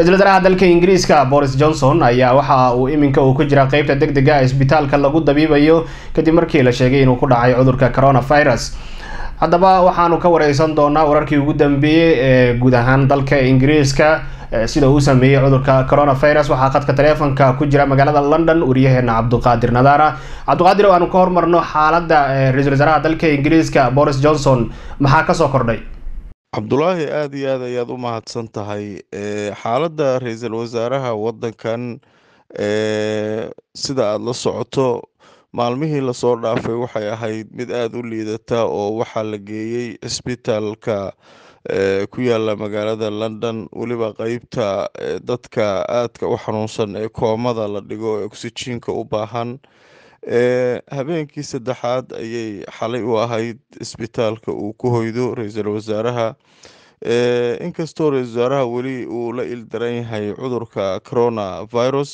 ra-iisul wasaaraha dalka ingiriiska boris johnson ayaa waxa uu iminka uu ku jira qeybta deg dega ah isbitaalka lagu dabiibayo kadib markii la sheegay inuu ku dhacay cudurka coronavirus haddaba waxaanu ka wareysan doonaa wararkii ugu dambeeyey ee guud ahaan dalka ingiriiska sida uu sameeyey cudurka coronavirus waxaa khadka taleefonka ku jira magaalada london wariyaheena cabduqaadir nadaara cabduqaadir o aanu ka hormarno xaaladda ra-iisul wasaaraha dalka ingiriiska boris johnson maxaa kasoo kordhay cabdulaahi aada iyo aad ayaad u mahadsan tahay xaaladda ra-iisul wasaaraha waddankan sida aada la socoto maalmihii lasoo dhaafay waxay ahayd mid aada u liidata oo waxaa la geeyey cisbitaalka ku yaala magaalada london weliba qeybta dadka aadka u xanuunsan ee koomada la dhigo ee oksijiinka u baahan habeenkii saddexaad ayay xalay u ahayd isbitaalka uu ku hoydo ra-iisul wasaaraha inkastoo ra-isul wasaaraha weli uu la ildaran yahay cudurka corona virus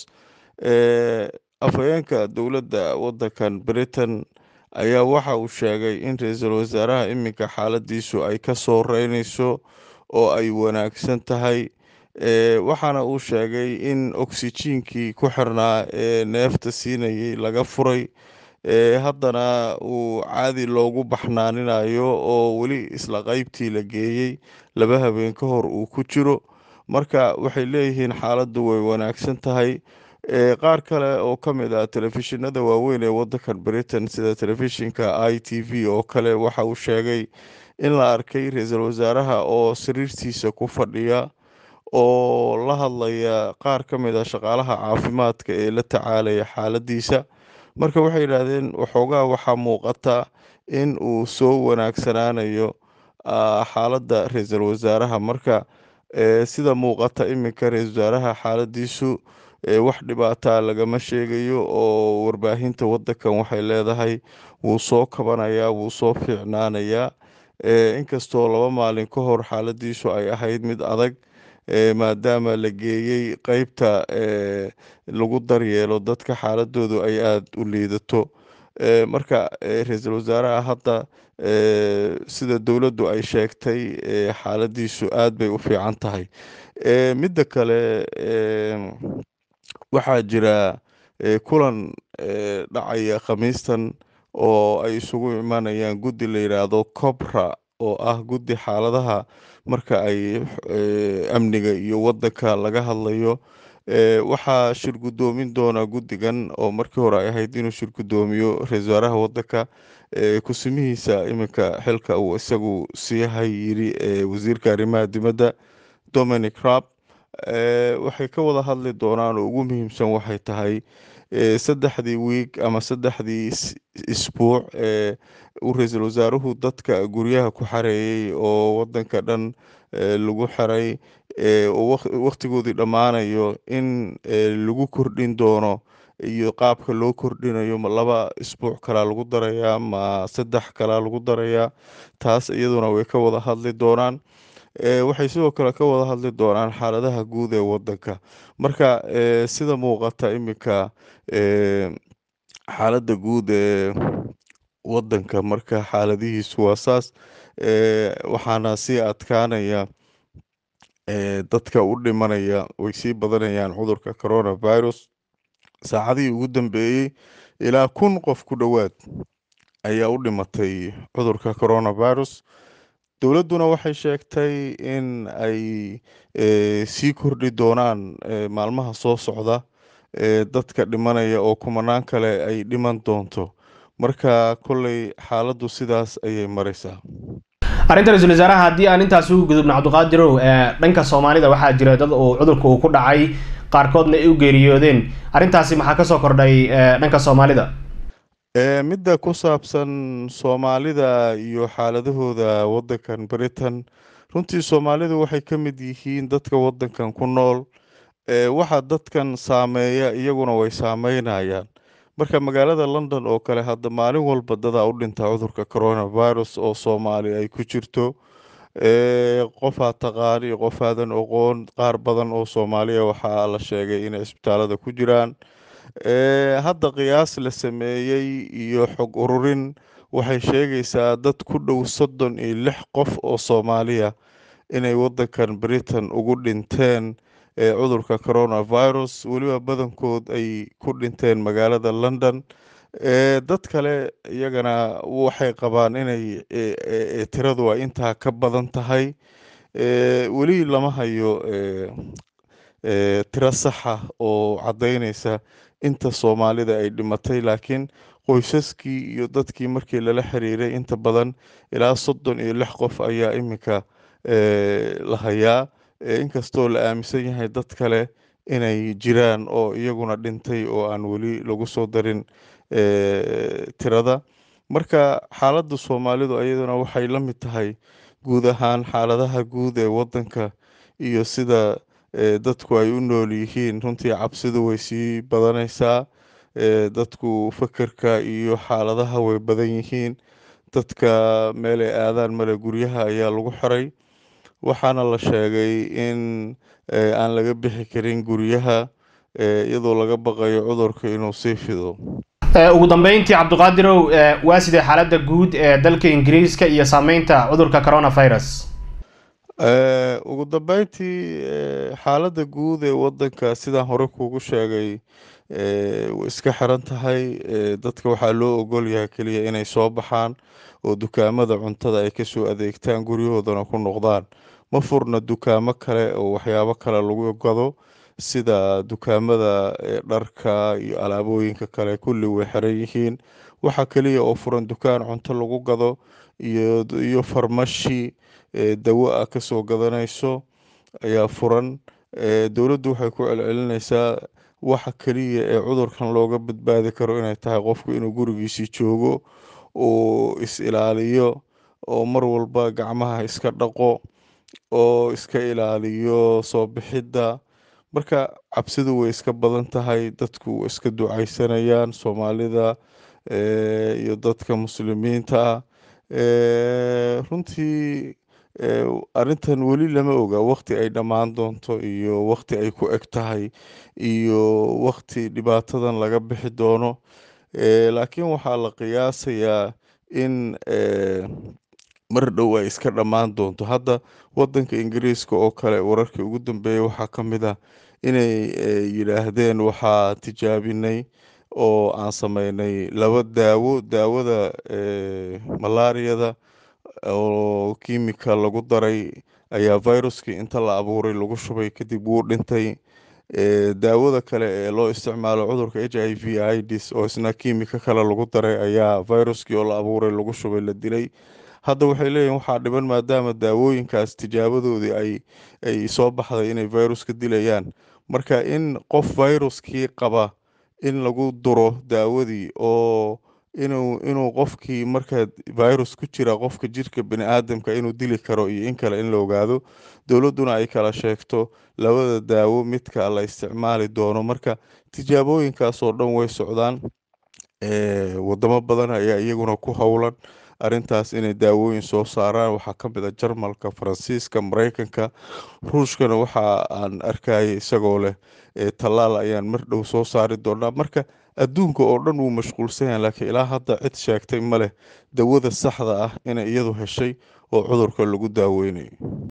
afhayeenka dowladda waddankan britain ayaa waxa uu sheegay in ra-iisul wasaaraha iminka xaaladiisu ay ka soo reynayso oo ay wanaagsan tahay waxaana uu sheegay in oksijiinkii ku xirnaa ee neefta siinayay laga furay haddana uu caadi loogu baxnaaninayo oo weli isla qeybtii la geeyey laba habeen ka hor uu ku jiro marka waxay leeyihiin xaaladdu way wanaagsan tahay qaar kale oo ka mid ah telefishinada waaweyn ee waddankan britain sida telefishinka i t v oo kale waxa uu sheegay in la arkay ra-iisul wasaaraha oo sariirtiisa ku fadhiya oo la hadlaya qaar ka mid a shaqaalaha caafimaadka ee la tacaalaya xaaladiisa marka waxay yidhaahdeen waxoogaa waxaa muuqata in uu soo wanaagsanaanayo xaaladda ra-iisul wasaaraha marka sida muuqata iminka ra-iisul wasaaraha xaaladiisu wax dhibaataa lagama sheegayo oo warbaahinta waddankan waxay leedahay wuu soo kabanayaa wuu soo fiicnaanayaa inkastoo laba maalin ka hor xaaladiisu ay ahayd mid adag maadaama la geeyey qeybta lagu daryeelo dadka xaaladoodu ay aada u liidato marka ra-iisul wasaaraha hadda sida dowladdu ay sheegtay xaaladiisu aada bay u fiican tahay midda kale waxaa jira kulan dhacaya khamiistan oo ay isugu imanayaan guddi la yidhaahdo cobra oo ah guddi xaaladaha marka ay amniga iyo waddanka laga hadlayo waxaa shir guddoomin doona guddigan oo markii hore ay ahayd inuu shir guddoomiyo ra-iisul wasaaraha waddanka kusimihiisa iminka xilka uu isagu siihay yiri wasiirka arrimaha dibadda dominic rab waxay ka wada hadli doonaan oo ugu muhiimsan waxay tahay saddexdii wiig ama saddexdii isbuuc ee uu ra-iisul wasaaruhu dadka guryaha ku xareeyey oo waddanka dhan lagu xiray oo wakhtigoodii dhammaanayo in lagu kordhin doono iyo qaabka loo kordhinayo ma laba isbuuc kalaa lagu darayaa ma saddex kalaa lagu darayaa taas iyaduna way ka wada hadli doonaan waxay sidoo kale ka wada hadli doonaan xaaladaha guud ee waddanka marka sida muuqata iminka xaaladda guud ee waddanka marka xaaladihiisu waa saas waxaana sii adkaanaya dadka u dhimanaya way sii badanayaan cudurka coronavirus saacadihii ugu dambeeyey ilaa kun qof ku dhowaad ayaa u dhimatay cudurka coronavirus dowladduna waxay sheegtay in ay sii kordhi doonaan maalmaha soo socda dadka dhimanaya oo kumanaan kale ay dhiman doonto marka kolley xaaladdu sidaas ayay maraysaa arrinta ra-iisul wasaaraha haddii aan intaas ugu gudubno cabdiqaadirow dhanka soomaalida waxaa jira dad uu cudurka uu ku dhacay qaarkoodna ay u geeriyoodeen arrintaasi maxaa kasoo kordhay dhanka soomaalida midda ku saabsan soomaalida iyo xaaladahooda waddankan britain runtii soomaalidu waxay ka mid yihiin dadka waddankan ku nool waxa dadkan saameeya iyaguna way saameynayaan marka magaalada london oo kale hadda maalin walba dadaa u dhintaa cudurka coronavirus oo soomaali ay ku jirto qofaa taqaani qofaadan oqoon qaar badan oo soomaaliya waxaa la sheegay inay isbitaalada ku jiraan hadda qiyaas la sameeyey iyo xog ururin waxay sheegaysaa dad ku dhow soddon iyo lix qof oo soomaaliya inay waddankan britain ugu dhinteen ee cudurka coronavirus weliba badankood ay ku dhinteen magaalada london dad kale iyagana waxay qabaan inay tiradu ay intaa ka badan tahay weli lama hayo tiro saxa oo caddaynaysa inta soomaalida ay dhimatay laakiin qoysaskii iyo dadkii markii lala xiriiray inta badan ilaa soddon iyo lix qof ayaa iminka la hayaa inkastoo la aaminsan yahay dad kale inay jiraan oo iyaguna dhintay oo aan weli lagu soo darin tirada marka xaaladda soomaalidu iyaduna waxay la mid tahay guud ahaan xaaladaha guud ee waddanka iyo sida dadku ay u nool yihiin runtii cabsidu way sii badanaysaa dadku fakerka iyo xaaladaha way badan yihiin dadka meel ay aadaan male guryaha ayaa lagu xiray waxaana la sheegay in aan laga bixi karin guryaha iyadoo laga baqayo cudurka inuu sii fido ugu dambeyntii cabdiqaadirow waa sidee xaaladda guud ee dalka ingiriiska iyo saameynta cudurka coronavirus ugu dambeyntii xaaladda guud ee waddanka sidaan hore kuugu sheegay way iska xiran tahay dadka waxaa loo ogol yahay keliya inay soo baxaan oo dukaamada cuntada ay kasoo adeegtaan guryahoodana ku noqdaan ma furna dukaamo kale oo waxyaabo kale lagu gado sida dukaamada dharka iyo alaabooyinka kale kulli way xiran yihiin waxaa keliya oo furan dukaan cunto lagu gado iyo farmashi dawo ah kasoo gadanayso ayaa furan dowladdu waxay ku celcelinaysaa waxa keliya ee cudurkan looga badbaadi karo inay tahay qofku inuu gurigiisii joogo oo is ilaaliyo oo mar walba gacmaha iska dhaqo oo iska ilaaliyo soo bixidda marka cabsidu way iska badan tahay dadku way iska ducaysanayaan soomaalida iyo dadka muslimiinta ah runtii arrintan weli lama oga waqti ay dhammaan doonto iyo waqti ay ku eg tahay iyo waqti dhibaatadan laga bixi doono laakiin waxaa la qiyaasayaa in mar dhow ay iska dhammaan doonto hadda wadanka ingiriiska oo kale wararkii ugu dambeeyay waxaa ka mid ah inay yidhaahdeen waxaa tijaabinay oo aan sameynay laba daawo daawada malaariyada oo kimika lagu daray ayaa viruskii inta la abuuray lagu shubay kadib wuu dhintay daawada kale ee loo isticmaalo cudurka h i v ids oo isna kimika kale lagu daray ayaa viruskii oo la abuuray lagu shubay la dilay hadda waxay leeyihin waxaa dhiban maadaama daawooyinkaas tijaabadoodii ay ay soo baxday inay viruska dilayaan marka in qof viruskii qaba in lagu duro daawadii oo inuu inuu qofkii marka virus ku jira qofka jirka bani aadamka inuu dili karo iyo in kale in la ogaado dowladduna ay kala sheegto labada daawo midka la isticmaali doono marka tijaabooyinkaas oo dhan way socdaan wadamo badan ayaa iyaguna ku howlan arrintaas inay daawooyin soo saaraan waxaa ka mid a jarmalka faransiiska mareykanka ruushkana waxa aan arkayay isagoo leh tallaal ayaan mar dhow soo saari doonaa marka adduunka oo dhan wuu mashquulsan yahay laakiin ilaa hadda cid sheegtay ma leh dawada saxda ah inay iyadu heshay oo cudurka lagu daaweynayo